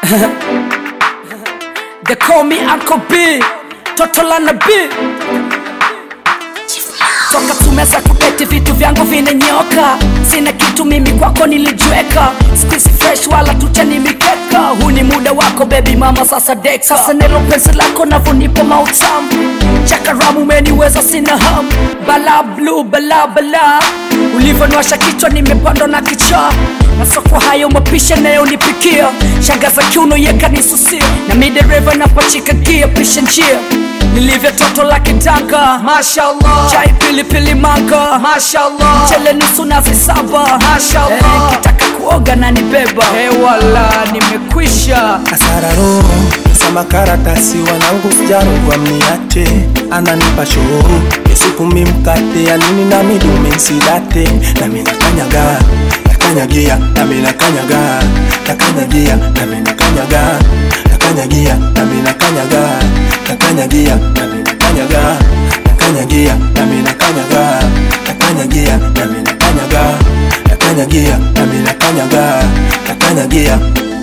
They call me Uncle B, toto la nabii. Toka tumeza kubeti vitu vyangu vinenyoka, sina kitu mimi kwako nilijweka, squeeze fresh wala tuchani mikeka. Huu ni muda wako baby mama, sasa deka. Sasa nelo penzi lako navonipo mautamu, chakaramu umeniweza sina ham, bala blue bala bala, ulivyoniwasha kichwa nimepandwa na kichaa na soko hayo mapisha nayonipikia, shangaza kiuno yekanisusia, na mi dereva napachika gia pisha njia nilivyo toto la kitanga mashallah chai pilipili manga mashallah chele nusu nazi saba mashallah hey, kitaka kuoga na nibeba hey, wala nimekwisha Kasararo sama karatasi wanangu sijarogwa mniache ananipa show yesupumi mkate ya nini na midume nsidate nami nakanyaga nakanyagia nami nakanyaga nakanyagia nami nakanyaga nakanyagia nami nakanyaga nakanyagia nami nakanyaga nakanyagia nami nakanyaga nakanyagia nami nakanyaga nakanyagia nami nakanyaga nakanyagia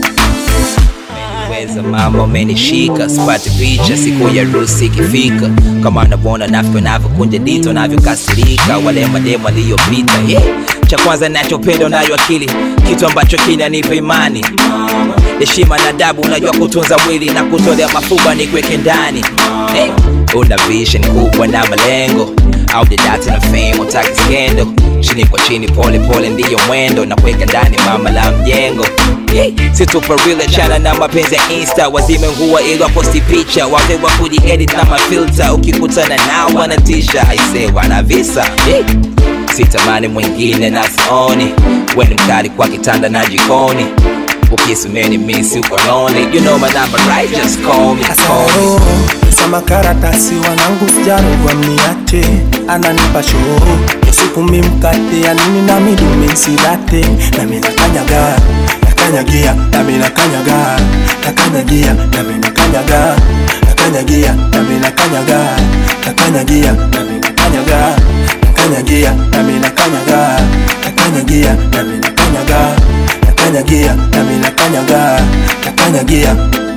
weza mama umenishika sipati picha siku ya rusi ikifika kama unavyoona navyo navyokunja dito navyokasirika wale mademu aliyopita yeah. cha kwanza nachopenda nayo akili kitu ambacho kinanipa imani heshima na adabu unajua kutunza mwili na kutolea mafuba ni kweke ndani hey. una vision kubwa na malengo au didati na fame utaki skendo chini kwa chini pole pole ndiyo mwendo na kuweka ndani mama la mjengo yeah. situpa real chana na mapenzi ya insta wazime nguo ili waposti picha wawe wa kujiedit na mafilta ukikutana nao wanatisha aise wana visa yeah. sitamani mwingine na sioni weni mkali kwa kitanda na jikoni ukisumeni misi uko lonely you know my number right just call me call me Kasaro sama karatasi wanangu sijarogwa mniache ananipa show yesupumi mkate ya nini na midume nsidate nami nakanyaga nakanyagia nami nakanyaga nakanyagia nami nakanyaga nakanyagia nami nakanyaga nakanyagia nami nakanyaga nakanyagia nami nakanyaga nakanyagia nami nakanyaga nakanyagia nami nakanyaga nakanyagia